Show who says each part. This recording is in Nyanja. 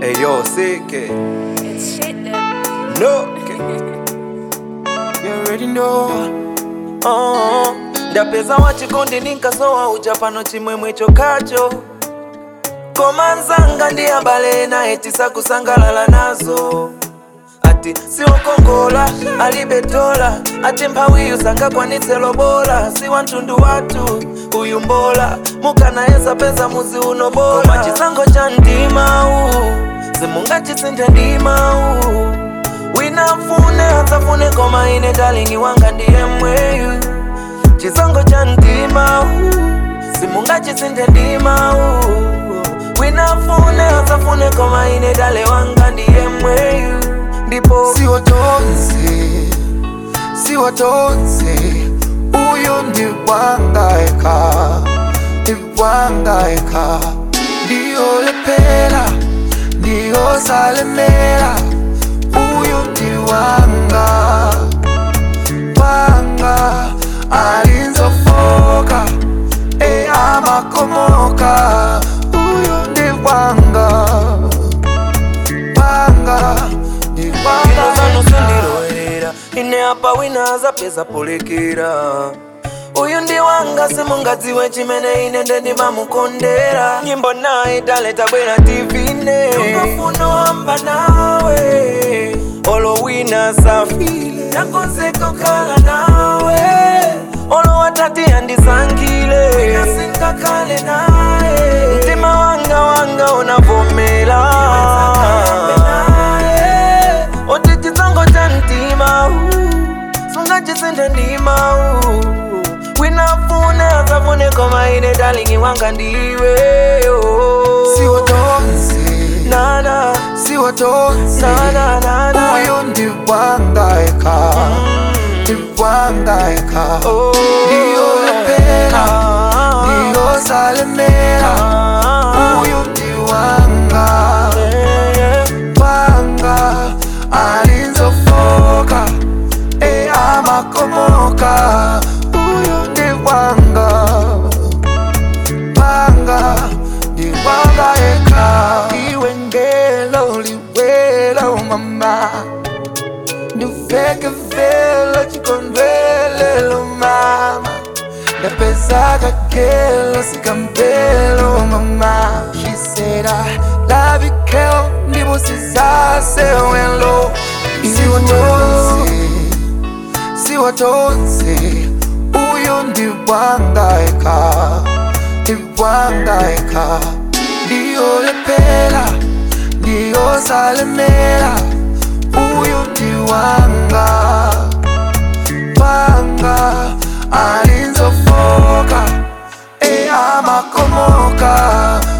Speaker 1: Hey yo, CK.
Speaker 2: It's shit that
Speaker 1: No. You already know. Oh, ndapeza wachikondi ninkasowa uja pano chimwemwe chokacho koma nzanga ndi abale naye tisakusangalala nazo ati siwokongola alibetola ati mphawiyu sangakwanitse lobola si wantundu wathu uyu mbola mukanayesa peza muzi uno bola koma chisango cha mdimawu simungachisinthe ndimawu winafune atsafune koma ine dalini wanga ndiye mweyu chisango cha mdimawu simungachisinthe ndimawu winafune atsafune koma ine dale wanga ndiye mweyu ndipo
Speaker 3: siwatonze siwatonze uyu ndiwangaeka ndiwangaeka ndiyolepera ndiyosalemera uyu ndiwanga wanga alinzofoka e amakomoka uyu ndiwanga wanga ndiwanga
Speaker 1: ino zanu sindilowerera ine apa wina azapeza polekera uyu ndi wanga simungadziwe chimene ine ndendimamukondera nyimbo naye dale tabwera tivine ukafuna wamba nawe olo wina safile nakonzeko kala nawe olo watati andisangile nasingakale naye mtima wanga wanga unavomela oti chitsango cha mtima sungachisinthe ndima winafune asafune koma ine dalingi wanga ndiwe oh.
Speaker 3: siwatonze
Speaker 1: nana
Speaker 3: siwatonze
Speaker 1: nana nana
Speaker 3: uyu ndiwangaeka ndiwangaeka
Speaker 1: Oh.
Speaker 3: ndiyolepera
Speaker 1: Ah.
Speaker 3: ndiyosalemera
Speaker 1: Ah.
Speaker 3: uyu ndiwanga
Speaker 1: Yeah, yeah.
Speaker 3: wanga alinzofoka e amakomoka uyu ndiwanga wanga ndiwanga eka iwe ngelo liwelo mama ndiveke velo chikondwelelo mama ndapeza kakelo sikambelo mama she said i love you girl ndibusizasewelo siwatonze siwatonze uyu ndiwangaeka ndiwangaeka ndiyolepera ndiyosalemera uyu ndiwanga wanga alinzofoka e amakomoka